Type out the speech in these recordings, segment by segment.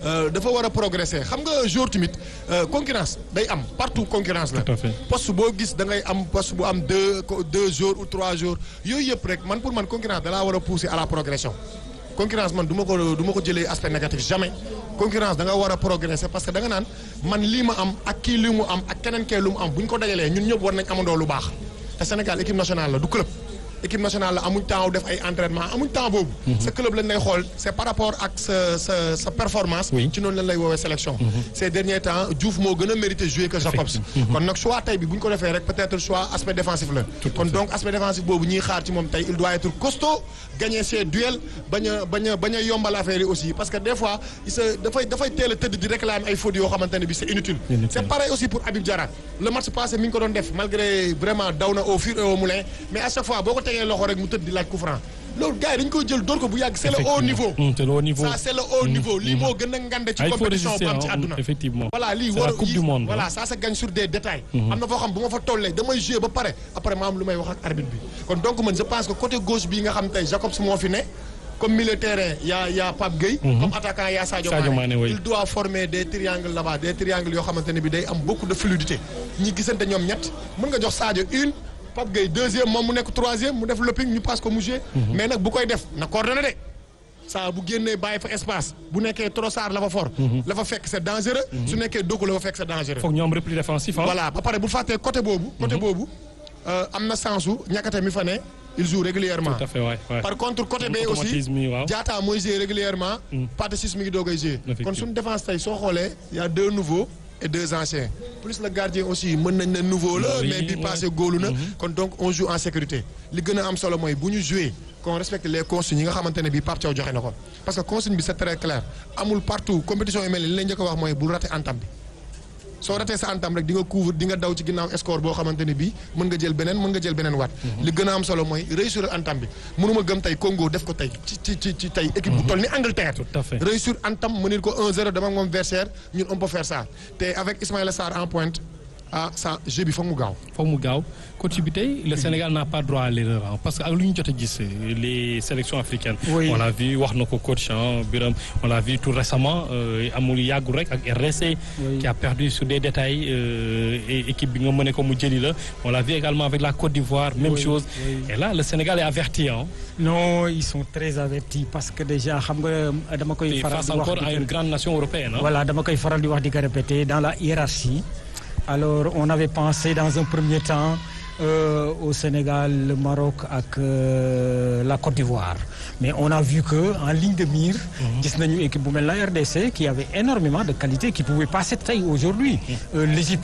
dafa war a progresser xam nga jour tamit concurrence day am partout concurrence la. Tout à fait. poste boo gis da ngay am poste bu am deux deux jours ou trois jours yooyu yëpp rek man pour man concurrence da laa war a pousser à la progression. concurrence man du ma ko du ma ko jëlee aspect négatif jamais concurrence da nga war a progresser parce que da nga naan man lii ma am ak kii li mu am ak keneen kee lu mu am bu ñu ko dajalee ñun ñëpp war nañ amandoo lu baax te Sénégal équipe nationale la du club équipe nationale la amuñ temps def ay entraînement amuñ temps boobu. sa club lañ lay xool c'est par rapport ak sa sa sa performance. Oui. ci noonu lañ lay woowee sélection. ces derniers temps Diouf moo gën a mérité jouer que Jacobs. kon nag choix tey bi bu ñu ko defee rek peut-être choix aspect défensif la. Tout à kon fait. donc aspect défensif boobu ñuy xaar ci moom tey il doit être costaud gagner ses duels bañ a bañ a bañ a yombal affaire yi aussi parce que des fois il se dafay dafay teel a tëdd di réclamer ay fautes yoo xamante ne bi c'est inutile. Inutile. c'est pareil aussi pour Habib Diarra le match passé mi ngi ko doon def malgré vraiment daw na au fur et au moulin mais à chaque fois boo ko tegee loxo rek mu tëdd di laaj coup franc loolu gars yi dañ koy jël door ko bu yàgg c'est le haut niveau. Effectivement. Mm, c'est le haut niveau. ça c'est le haut niveau lii moo gën a ngande ci Ah, il faut compétition résister, bu am ci hein, àdduna. effectivement. voilà lii C'est war la Coupe yi- du monde, voilà hein. ça se gagne sur des détails am na foo xam bu ma fa tollee damay jouer ba pare après ma am lu may wax ak arbitre bi kon donc man je pense que côté gauche bii nga xam tey Jacobs moo fi ne comme milieu de terrain y a y a Pape Gueye comme attaquant y a Sadio Sadio Mané Mané, oui. il doit former des triangles là-bas des triangles yoo xamante ne bi day am beaucoup de fluidité ñi gisante ñoom ñett mën nga jox Sadio une Pape Gueye deuxième moom mu nekk troisième mu def lopping ñu passe ko mu jouer mais nag bu koy def na coordonné de saa bu génnee bàyyi fa espace bu nekkee Trossard la fa for la fa fekk c'est dangereux su nekkee Doku la fa fekk c'est dangereux foog ñu am repli défensif ah. voilà ba pare bu fàttee côté boobu côté boobu euh, am na sensu ñàkkate mi fa ne il joue régulièrement tout à fait waay waay. par contre côté bee aussi Automatisme yi, waaw. Diatta mooy jouer régulièrement Pathé Ciss mi ngi doogay jouer kon Effectivement. suñu défense tey soo xoolee y a deux nouveaux et deux anciens plus le gardien aussi mën nañ ne nouveau la Oui, mais bi ouais. passé góolu na kon donc on joue en sécurité li gën a am solo mooy bu ñu jouer qu'on respecte les consignes yi nga xamante ne bii Pape Thiaw joxe na ko parce que consigne bi c'est très clair amul partout compétition yu mel ni li lay njëkk a wax mooy bul rater entame bi soo ratee sa antam rek di nga couvre di nga daw ci ginnaaw score boo xamante ne bii mën nga jël beneen mën nga jël beneen waat li gën a am solo mooy réussir antam bi mënuma gëm tey Congo def ko tey ci ci ci ci tey équipe bu toll ni Angleterre Tout à fait. réussir antam mënir ko 1-0 dama ak moom versaire ñun on peut faire ça te avec Ismaïla Sarr en pointe ah ça jeu bi foog mu gaaw foog mu gaaw coach bi tey le Sénégal n'a pas droit à l'erreur hein, parce que ak lu ñu jot a gis les sélections africaines. Oui. on l'a vu wax na ko coach hein, Biram on l'a vu tout récemment euh, amul yàggul rek ak RDC. Oui. qui a perdu sur des détails euh, et équipe bi nga mëne ko mu jëli la on l'a vu également avec la Côte d'Ivoire même Oui, chose. oui. et là le Sénégal est averti hein. non ils sont très avertis parce que déjà xam nga dama koy et faral face di wax encore di à ko- une grande nation européenne. hein. Voilà, dama koy faral di wax di ko répéter dans la hiérarchie. Alors, on avait pensé dans un premier temps euh, au Sénégal, le Maroc ak euh, la Côte d'Ivoire. Mais on a vu que en ligne de mire, gis nañu équipe bu mel la RDC qui avait énormément de qualité qui pouvait passer tey aujourd'hui. Euh, L'Égypte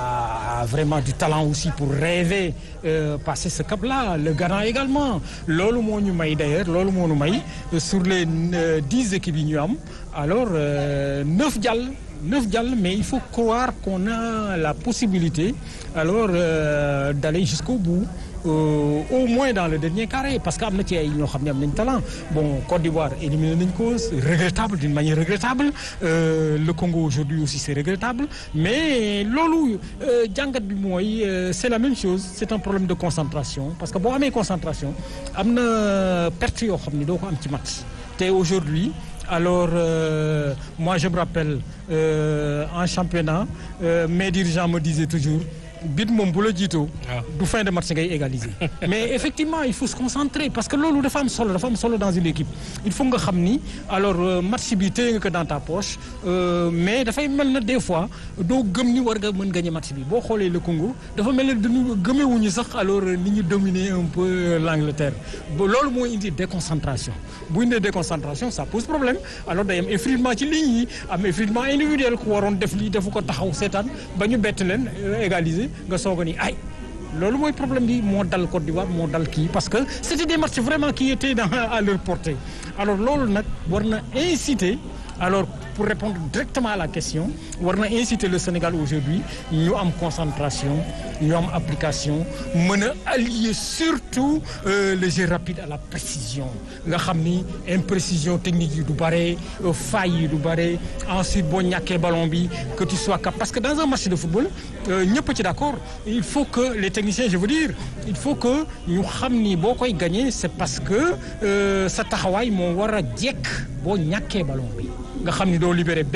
a, a vraiment du talent aussi pour rêver euh, passer ce cap-là. Le Ghana également. Loolu moo ñu may d'ailleurs, loolu moo ñu may euh, sur les euh, dix équipes yi ñu am. Alors, euh, neuf jàll neuf jàll mais il faut croire qu'on a la possibilité alors euh, d'aller jusqu'au bout euh, au moins dans le dernier carré parce que am na ci ay ñoo xam ne am nañ talent bon Côte d'Ivoire éliminé nañ ko c'est regrettable d'une manière regrettable euh, le Congo aujourd'hui aussi c'est regrettable mais loolu euh, jàngat bi mooy euh, c'est la même chose c'est un problème de concentration parce que boo amee concentration am na perte yoo xam ne doo ko am ci match te aujourd'hui alors euh, moi je me rappelle euh, en championnat euh, mes dirigeants me disaient toujours bit moom bu la jiitoo Ah. du fin de match ngay égaliser mais effectivement il faut se concentrer parce que loolu dafa am solo dafa am solo dans une équipe il faut nga xam ni alors euh, match bi téye nga ko dans ta poche euh, mais dafay mel na des fois doo gëm ni war nga mën gagner match bi boo xoolee le Congo dafa mel ne dañu gëmewuñu sax alors ni ñu dominer un peu l'Angleterre ba loolu moo indi déconcentration bu indee déconcentration ça pose problème alors day am effritement ci ligne yi am effritement individuel ku waroon def lii defu ko taxaw seetaan ba ñu bett leen euh, égaliser nga soog a ni ay loolu mooy problème bi moo dal Côte d'Ivoire moo dal kii parce que c'était des matchs vraiment qui étaient dans à leur portée alors loolu nag war na inciter alors pour répondre directement à la question war na inciter le Sénégal aujourd'hui ñu am concentration ñu am application mën a allier surtout euh, le jeu rapide à la précision nga xam ni imprécision technique yi du bare euh, faille yi du bare ensuite boo ñàkkee ballon bi que tu sois capable parce que dans un match de football ñëpp ci d'accord il faut que les techniciens je veux dire il faut que ñu xam ni boo koy gagner c'est parce que euh, sa taxawaay moo war a jekk boo ñàkkee ballon bi nga xam ni doo libérer